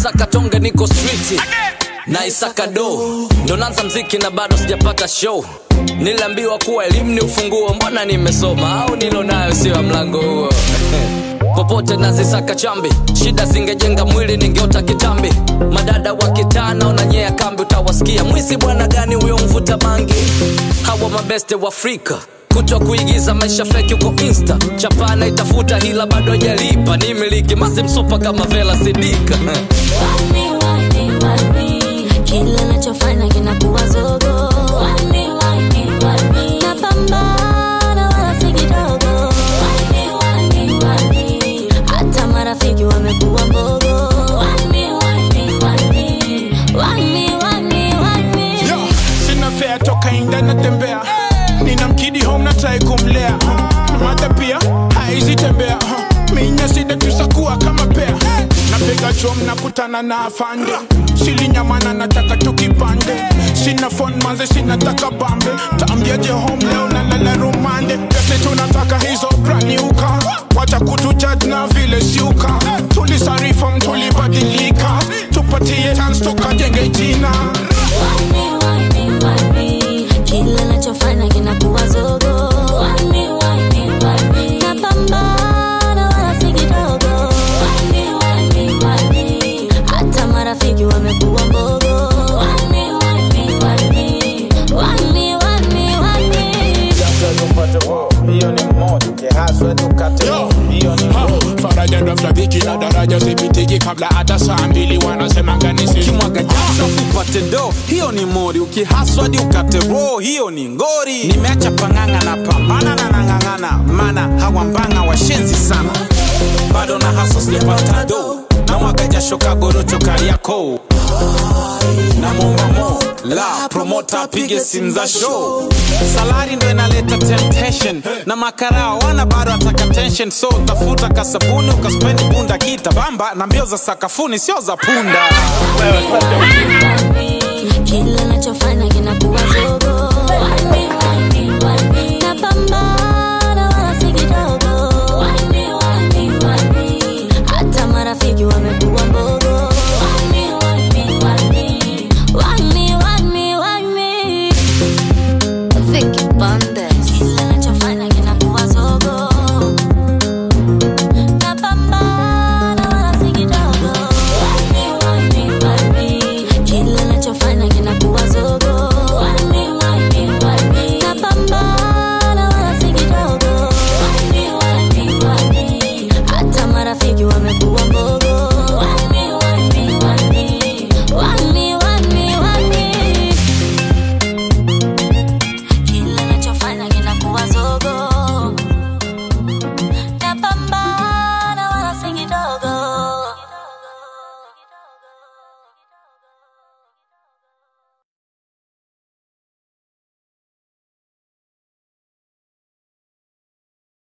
nasaka tonge niko street na isaka do ndo nanza mziki na bado sijapata show niliambiwa kuwa elimu ni ufunguo mbona nimesoma au nilo nayo sio ya mlango huo popote nazisaka chambi shida zingejenga mwili ningeota kitambi madada wa kitaa naonanyea kambi utawasikia mwisi bwana gani huyo mvuta bangi hawa mabeste wa afrika kutwa kuigiza maisha feki huko insta chapana itafuta hila bado ajalipa ni miliki masimsupa kama vela sidika Wani, wani, wani. Kila nachofanya kinakuwa zogo Wani, wani, wani. Napambana wala si kidogo Wani, wani, wani. Hata marafiki wamekuwa mbogo Wani, wani, wani. Wani, wani, wani. Yo, sina fea toka inda natembea nina mkidi home na try kumlea mada pia haizi tembea minya sida tusakuwa kama pea napiga chom nakutana na afande silinyamana nataka tukipande sina phone manze sinataka bambe taambiaje home leo na lala rumande pese tunataka hizo braniuka wacha kutujudge na vile siuka tulisarifam tulibadilika tupatie chance tukajenge jina Wani, wani, wani. Kila nachofanya kinakuwa zogo Wani, wani, wani. Napambana wala si kidogo Wani, wani, wani. Hata marafiki wamekuwa mbogo Wani, wani, wani. Wani, wani, wani. hiyo ni moja kehaswe tukate Yo. hiyo ni Ha, faraja ndo mshabiki na daraja sipitiki kabla hata saa mbili wanasema ganisi kimwaga jasho upate do hiyo ni mori ukihaswadi ukate ro hiyo ni ngori nimeacha pang'ang'a na pambana na nang'ang'ana mana hawambanga washenzi sana bado na haso sijapata do na mwaga jasho kagorocho kariako na mombamo la promota apige simu za show salari ndo inaleta temptation na makarao wana bado ataka tension so tafuta kasabuni ukaspendi bunda kita bamba na mbio za sakafuni sio za punda Wani, Kila nachofanya kinakuwa zogo Wani, wani, wani. Napambana wala si kidogo Wani, wani, wani. Hata marafiki wamekuwa mbogo Wani, wani, wani. Wani, wani, wani. Vicky Bande